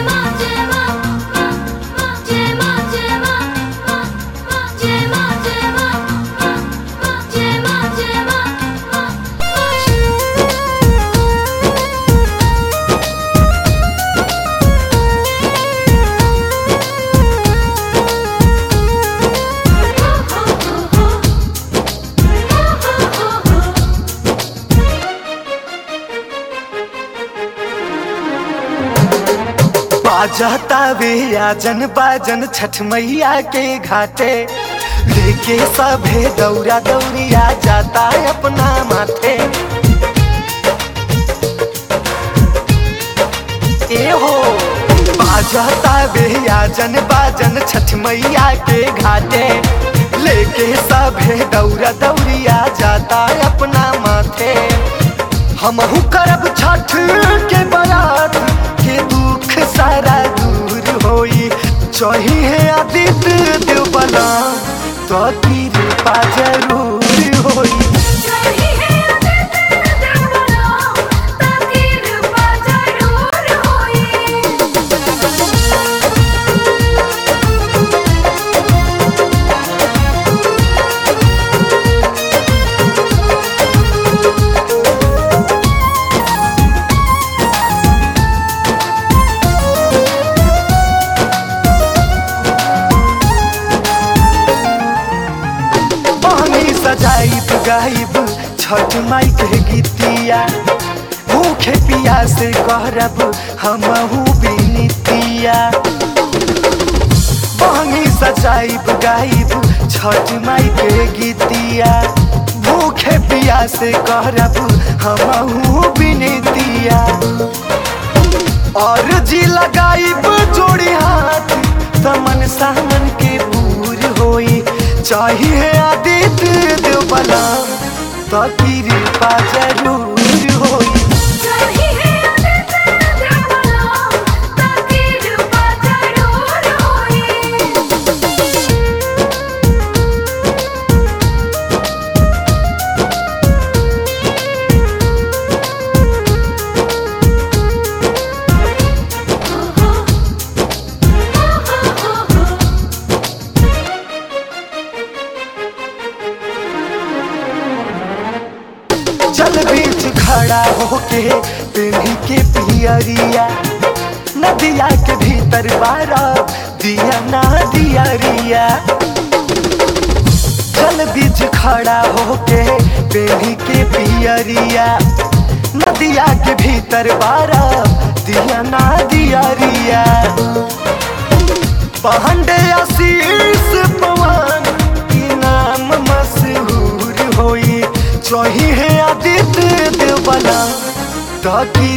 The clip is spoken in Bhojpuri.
बाजता वे आजन बाजन छठ मैया के घाटे लेके सभे दौरा दौरिया जाता अपना माथे ए हो बाजता वे आजन बाजन छठ मैया के घाटे लेके सभे दौरा दौरिया जाता अपना माथे हमहू करब छठ के बरात के दुख सारा दूर होई चाहिए आदित्य देव बना तो कृपा जरूर होई पानी सजाइब गाइब छठ माई के गीतिया भूखे पियास करब हमहू बिनतिया पानी सजाइब गाइब छठ माई के गीतिया भूखे पियास करब हमहू बिनतिया और जी लगाइब जोड़ी हाथ तमन सामन के पूर होई चाहिए आदित्य देव बला तो कृपा जरूर होई जल बीच खड़ा होके पीढ़ी के पियरिया नदिया के भीतर बारा दिया ना दियरिया जल बीच खड़ा होके पीढ़ी के पियरिया नदिया के भीतर बारा दिया ना दियरिया पहंडे आशीष पवन की नाम मशहूर होई चाहिए आदित्य देव बना ताकि